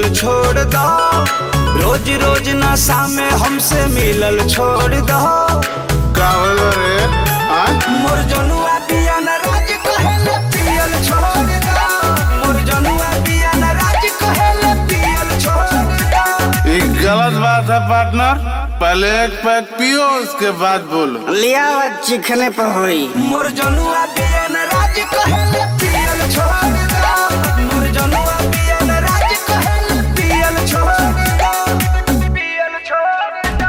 छोड़ दो रोज रोज नशा में हमसे मिलल छोड़ दो का होल रे हाँ? मोर जनुआ पिया न राज कहेले पियल छोड़ दो मोर जनुआ पिया न राज कहेले पियल छोड़ दो ये गलत बात है पार्टनर पहले एक पैक पियो उसके बाद बोलो लिया चिखने पर हुई मोर जनुआ पिया न राज कहेले पियल छोड़ दो मोर जनुआ पिया न राज कहेले पियल छोड़ दो पियल छोड़ दो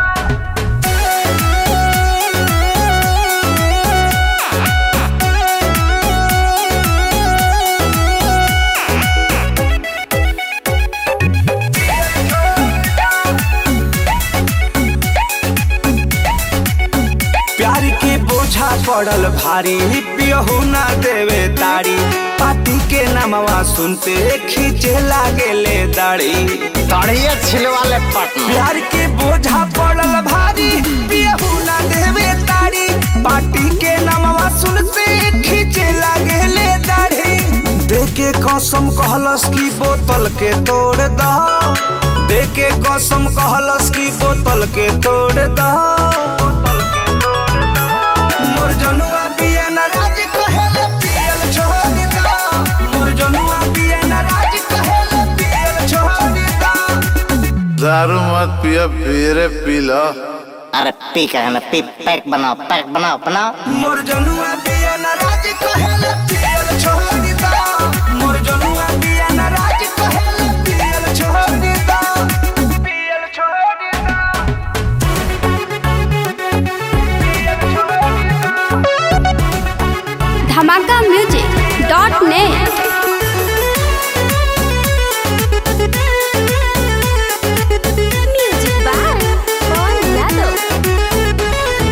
प्यार के बोझा पड़ल भारी पियहू ना देवे ताड़ी पाती के नामवा सुनते खींचे लागे ले दाढ़ी तड़िए छिलवाले पटना प्यार के बोझा पड़ल भारी पियहू ना देवे ताड़ी पाटी के नामवा सुनते खींचे लागे ले दाढ़ी देके कसम कहलस की बोतल के तोड़ दो देके कसम कहलस की बोतल के तोड़ दो मोर जनुआ पिया न राज कहेले पियल छोड़ दो मोर जनुआ पिया न राज कहेले पियल छोड़ दो दारू मत पियो फिर पी लो अरे पी कहे ना पी पैक बनाओ पैक बनाओ बनाओ मोर जनुआ पिया न राज कहेले पियल छोड़ दो मोर जनुआ पिया न राज कहेले पियल छोड़ दो पियल छोड़ दो पियल छोड़ दो Dhamaka music dot net music by Pawan Yadav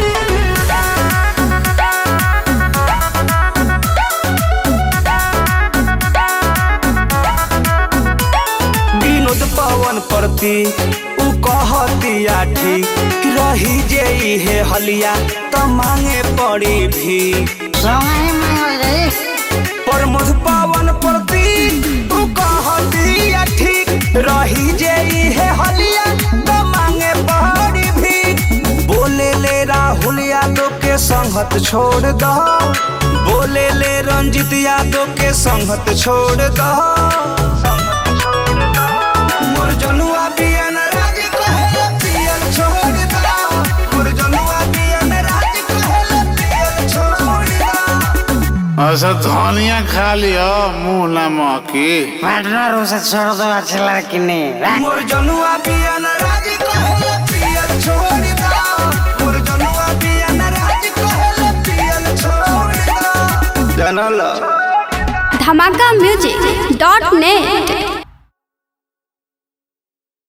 Vinod Pawan प्रति उ कहतिया ठीक रही जे हे हलिया त मांगे पड़ी भी सोहाई मंगल रे प्रमोद पवन प्रति उ कहतिया ठीक रही जे हे हलिया त मांगे पड़ी भी बोले ले राहुल यादव के संगत छोड़ दो बोले ले रंजित यादव के संगत छोड़ दो मोर जनुआ पिया न राज कहेले पियल छोड़ दो मोर जनुआ पिया न राज कहेले पियल छोड़ दो ऐसा धनिया खा लियो मुंह ना महकी पार्टनर उसे छोड़ दो अच्छी लड़की ने मोर जनुआ पिया न राज कहेले पियल छोड़ दो मोर जनुआ पिया न राज कहेले पियल छोड़ दो जानला धमाका म्यूजिक डॉट नेट